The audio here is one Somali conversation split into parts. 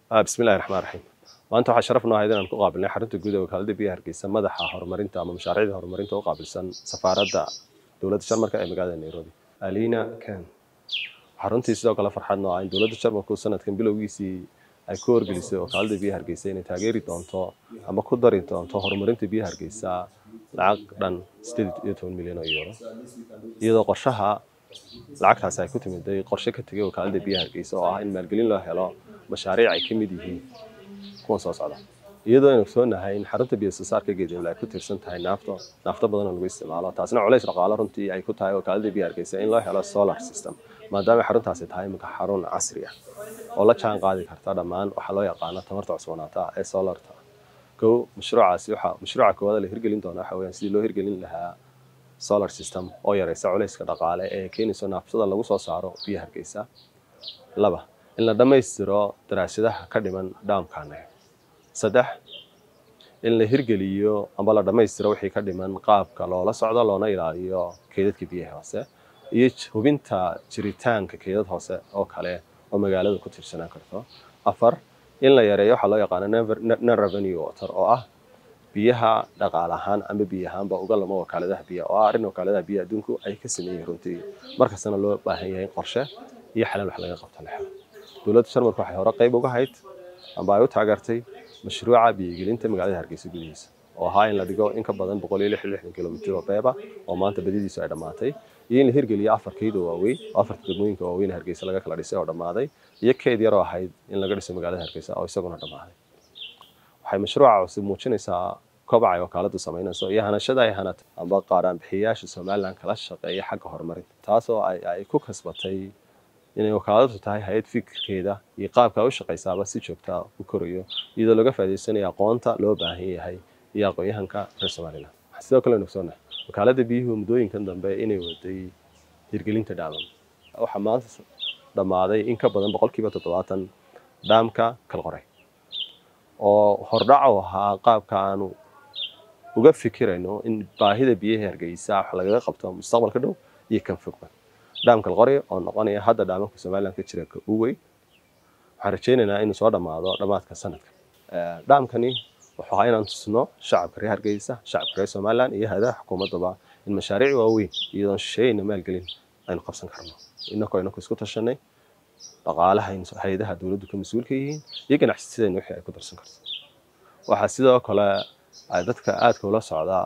bismillahi raxmaan raxiim maanta waxaa sharaf noo ahayd inaan ku qaabilnay xarunta guud ee wakaalada biyaha hargeysa madaxa horumarinta ama mashaariicda horumarinta u qaabilsan safaaradda dowladda jarmalka ee magaalada nairobi alina ken waxaa runtii sidoo kale farxad noo ah in dowladda jarmalku sanadkan bilowgiisii ay ku horgelisay wakaalada biyaha hargeysa inay taageeri doonto ama ku dari doonto horumarinta biyaha hargeysa lacag dhan sideed iyo toban milyan oo euro iyadoo qorshaha lacagtaasi ay ku timiday qorshe ka tegay wakaalada biyaha hargeysa oo ah in maalgelin loo helo mashaariic ay ka mid yihiin kuwan soo socda iyadoo aynu ogsoonahay in xarunta biyo soosaarka geedimle ay ku tiirsan tahay naafto naafto badan oo lagu isticmaalo taasina culays dhaqaalo runtii ay ku tahay wakaalada biyo hargeysa in loo helo solar system maadaama xaruntaasi tahay iminka xarun casri ah oo la jaan qaadi karta dhammaan waxaa loo yaqaano tamarta cusboonaata ee solarta kow mashruucaasi waxa mashruuca koowaad la hirgelin doona waxa weeyaan sidii loo hirgelin lahaa solar system oo yareysa culayska dhaqaale ee keenayso naaftada lagu soo saaro biyo hargeysa laba in la dhammaystiro daraasadaha ka dhiman dhaamkaana saddex in la hirgeliyo amba la dhammaystiro wixii ka dhiman qaabka loola socdo loona ilaaliyo keydadka biyaha hoose iyo hubinta jiritaanka keydad hoose oo kale oo magaalada ku tiirsanaan karto afar in la yareeyo waxaa loo yaqaano non revenue water oo ah biyaha dhaqaale ahaan ama biyo ahaanba uga lamo wakaaladaha biyaha oo ah arrin wakaaladaha biyaha adduunku ay ka sameeyeen runtii markastana loo baahan yahay qorshe iyo xalal wax laga qabto lexa dowladda jarmalka waxay hore qayb uga hayd amba ay u taageertay mashruuca biyogelinta magaalada hargeysa gudihiisa oo ahaa in la dhigo in ka badan boqol iyo lix iyo lixdan kilomitir oo beeba oo maanta badidiisu ay dhammaatay iyo in la hirgeliyo afar keyd oo waaweyn oo afarta degmooyinka waaweyn hargeysa laga kala dhisay oo dhammaaday iyo keyd yaroo ahayd in laga dhiso magaalada hargeysa oo isaguna dhammaaday waxay mashruuca cusub muujinaysaa kobaca ay wakaaladu samaynayso iyo hanashada ay hanata amba qaaraan bixiyayaasha somalilan kala shaqeeya xagga horumarinta taasoo ay ku kasbatay inay wakaaladu tahay hay-ad fikirkeeda iyo qaabka ay u shaqaysaaba si joogtaa u korayo iyadoo laga faa'iidaysanayo aqoonta loo baahan yahay iyo aqoon-yahanka reer somalilan sidoo kale ogsoonahay wakaalada biyuhu muddooyinkan dambe inay waday hirgelinta dhaamam waxaa maanta dhammaaday in ka badan boqolkiiba toddobaatan dhaamka kalqore oo hordhac u ahaa qaabka aanu uga fikirayno in baahida biyaha hargeysa wax lagaga qabto mustaqbalka dhow iyo kan fogba dhaamka alqori oo noqonaya hadda dhaamanka somalilan ka jira ka u weyn waxaan rajaynaynaa inuu soo dhammaado dhammaadka sanadka dhaamkani wuxuu ahaa inaan tusno shacabka reer hargeysa shacabka reer somalilan iyo hay-adaha xukuumaddaba in mashaariic waaweyn iyadoon shisheeyeyna maalgelin aynu qabsan karno inakoo inaku isku tashanay dhaqaalaha hay-adaha dowladdu ka mas-uulka yihiin iyo ganacsisadeenna wixii ay ku darsan karto waxaa sidoo kale ay dadka aadka ula socdaa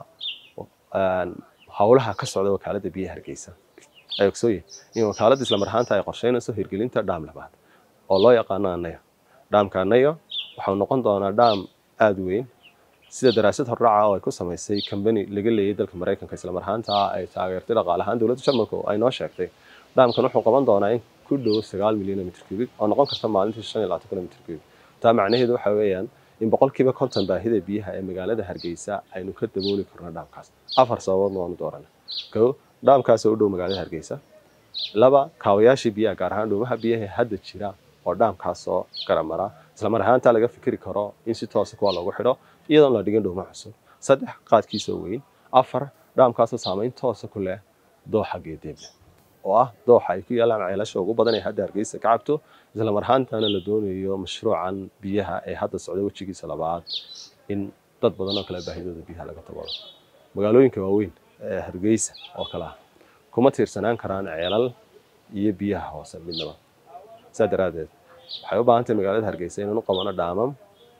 howlaha ka socda wakaaladda biyaha hargeysa ay ogsooyihin in wakaaladda isla marhaanta ay qorsheynayso hirgelinta dhaam labaad oo loo yaqaano anayo dhaamka anayo waxau noqon doonaa dhaam aada weyn sida daraasad hordhaca oo ay ku samaysay combany laga leeyay dalka maraykanka isla marhaanta ay taageertay dhaqaale ahaan dowladda jarmalka ay noo sheegtay dhaamkan wuxuu qaban doonaa in ku dhow sagaal milyan mitr cubic oo noqon karta maalintii shan iyo labaatan kilomitr cubic taa macnaheedu waxa weeyaan in boqolkiiba konton baahida biyaha ee magaalada hargeysa aynu ka dabooli karno dhaamkaas afar sababoodna waanu doorana kow dhaamkaas oo u dhow magaalada hargeysa laba kaawayaashii biyaha gaar ahaan dhuumaha biyaha hadda jira oo dhaamkaasoo garamara isla mar ahaantaa laga fikiri karo in si toosa kuwa loogu xidho iyadoon la dhigin dhuuma cusub saddex qaadkiisoo weyn afar dhaamkaasoo saamayn toosa ku leh dooxa geedeeble oo ah dooxa ay ku yaalaan ceelasha ugu badan ee hadda hargeysa ka cabto isla mar ahaantaana la doonayo mashruucan biyaha ee hadda socda wejigiisa labaad in dad badan oo kale baahidooda biyaha laga tabado magaalooyinka waaweyn ee hargeysa oo kale ah kuma tiirsanaan karaan ceelal iyo biyaha hoose midnaba saa daraaddeed waxay u baahan tahay magaalada hargeysa inaan u qabano dhaamam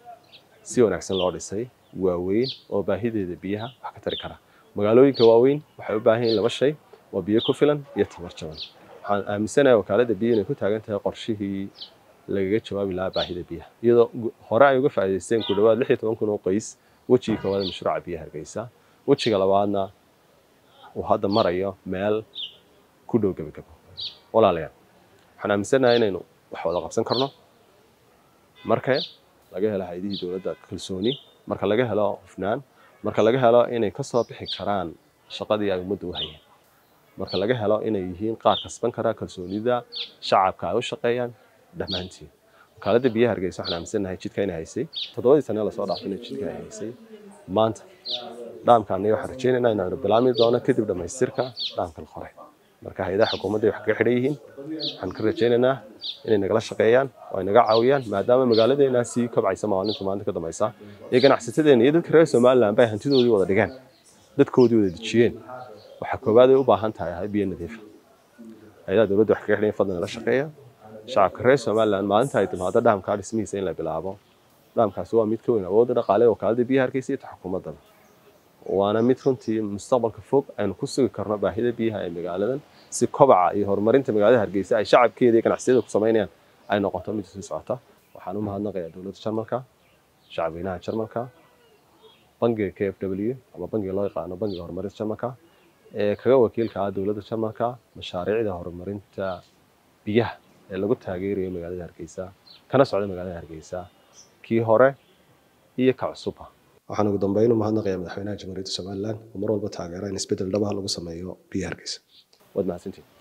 si wanaagsan loo dhisay waaweyn oo baahideeda biyaha wax ka tari kara magaalooyinka waaweyn waxay u baahan yihiin laba shay waa biyo ku filan iyo tamar jaban waxaan aaminsanahay wakaaladda biyo inay ku taagan tahay qorshihii lagaga jawaabi lahaa baahida biyaha iyadoo hore ay uga faa'iidaysteen ku dhawaad lix iyo toban kun oo qoys wejigii koowaad mashruuca biyaha hargeysa wejiga labaadna uu hadda marayo meel ku dhow gebagabo walaalayaal waxaan aaminsanahay inaynu wax wada qabsan karno marka laga helo hay-adihii dowladda kalsooni marka laga helo hufnaan marka laga helo inay ka soo bixi karaan shaqadii ay ummadda u hayeen marka laga helo inay yihiin qaar kasban kara kalsoonida shacabka ay u shaqeeyaan dhammaantiin wakaaladda biyaha hargeysa waxaan aaminsanahay jidka inay haysay toddobadii sane lasoo dhaafay inay jidka ay haysay maanta dhaamka aniga waxaan rajaynaynaa inaanu bilaami doono kadib dhammaystirka dhaamkan qore marka hay-adaha xukuumadda wax kaga xidhan yihiin waxaan ka rajaynaynaa inay nagala shaqeeyaan oo ay naga caawiyaan maadaama magaaladeena sii kobcaysa maalinta maalinta ka dambaysa iyo ganacsatadeena iyo dadka reer somaliland bay hantidoodii wada dhigeen dadkoodii wada dejiyeen waxaa koowaad ay u baahan tahay ahay biyo nadiifa hay-adaha dowladda wax kaga xidhan fadlan nala shaqeeya shacabka reer somaliland maalinta ay timaado dhaamkaa dhismihiisa in la bilaabo dhaamkaasi waa mid ka weyn awoodda dhaqaale oo kaalada biyaha hargeysa iyo ta xukuumaddaba waana mid runtii mustaqbalka fog aynu ku sugi karno baahida biyaha ee magaaladan si kobaca iyo horumarinta magaalada hargeysa ay shacabkeeda iyo ganacsiyada ku samaynayaan ay noqoto mid sii socota waxaan u mahadnaqayaa dowladda jarmalka shacabweynaha jarmalka bangiga k f w ama bangiga loo yaqaano bangiga horumarinta jarmalka ee kaga wakiilka ah dowladda jarmalka mashaariicda horumarinta biyaha ee lagu taageerayo magaalada hargeysa kana socda magaalada hargeysa kii hore iyo ka cusubba waxaan ugu dambeyn u mahadnaqayaa madaxweynaha jamhuuriyadda somaliland oo mar walba taageera in isbeddel dhabaha lagu sameeyo biyo hargeysa waad mahadsantiin